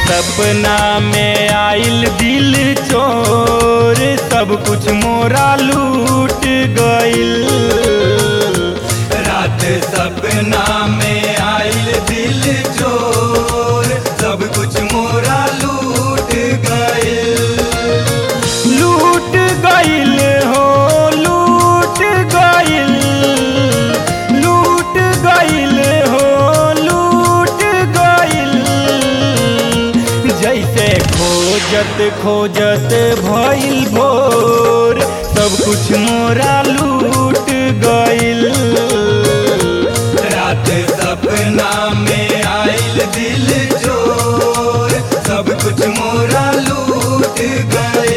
सपना में आइल दिल चोर सब कुछ मोरा लूट गइल रात सपना में आइल दिल चोर सब कुछ मोरा लूट गए लूट गइल हो लूट गइल लूट गइल हो लूट गइल जैसे खोजत खोजत भइल भोर सब कुछ मोरा लूट गइल रात सपना में आइल दिल चोर सब कुछ मोरा लूट गए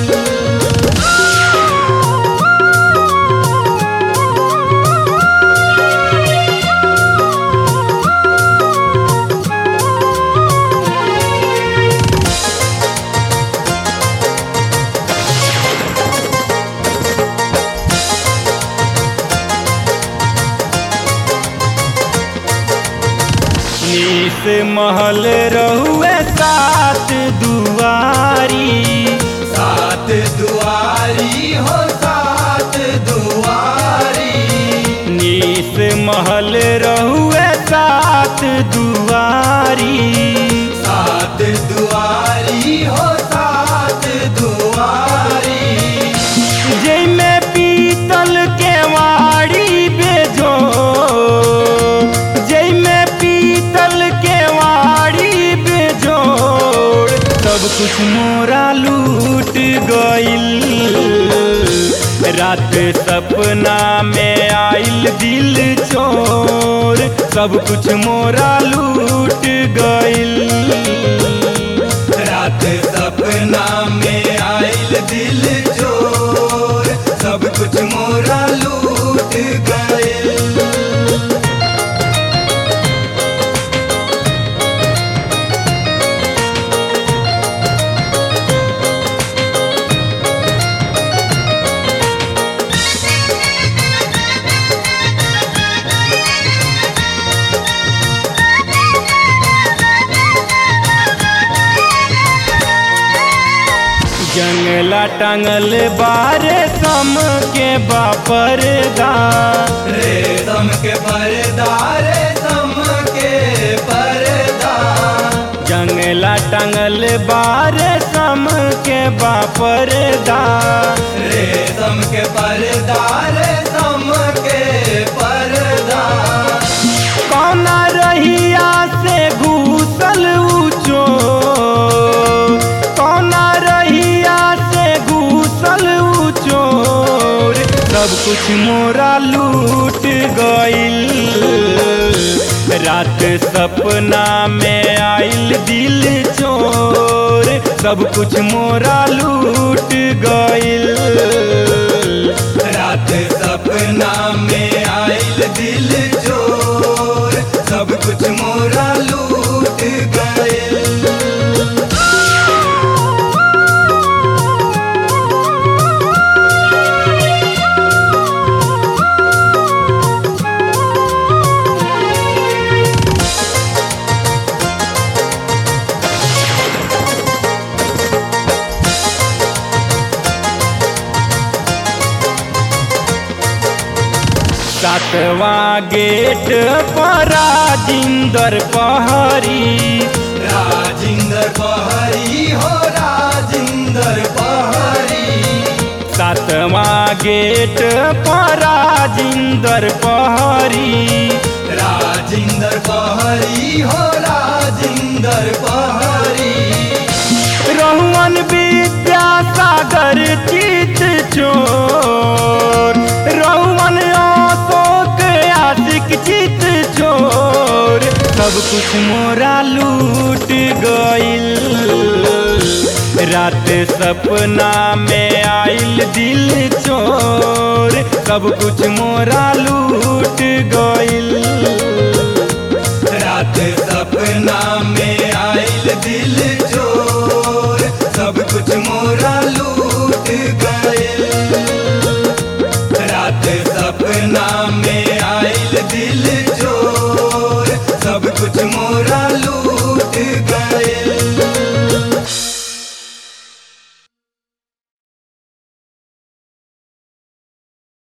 नीस महल रहुए सात दुआरी सात दुआरी हो सात दुआरी नीस महल रहुए सात दुआरी सात दुआरी हो सात दुआरी जैमे पीतल के वाड़ी बेजो जैमे पीतल के वाड़ी बेजोड़ सब कुछ मोरा लूट गइल रात सपना में आइल दिल चोर सब कुछ मोरा लूट गइल रात सपना में आइल दिल चोर सब कुछ मोरा लूट गए जंगला टांगल बारे सम के बापरदा रेशम के पर्दा रेशम के पर्दा जंगला टांगल बारे सम के बापरदा रेशम के पर्दा रेशम के पर्दा कौना रहिया से घूसल ऊंचो कौना रहिया से घूसल ऊंचोर सब कुछ मोरा लूट गइल रात सपना में आइल दिल चोर सब कुछ मोरा लूट गइल रात सपना में आइल दिल चोर सब कुछ मोरा लूट गए सातवां गेट पर राजिंदर पहरी राजिंदर पहरी हो राजिंदर पहरी सातवां गेट पर राजिंदर पहरी राजिंदर पहरी हो राजिंदर पहरी रहुअन विद्यासागर चित चोर रहुअन अशोक आशिक चित चोर सब कुछ मोरा लूट गइल रात सपना में आइल दिल चोर सब कुछ मोरा लूट गइल रात सपना में आइल दिल चोर सब कुछ मोरा लूट गए रात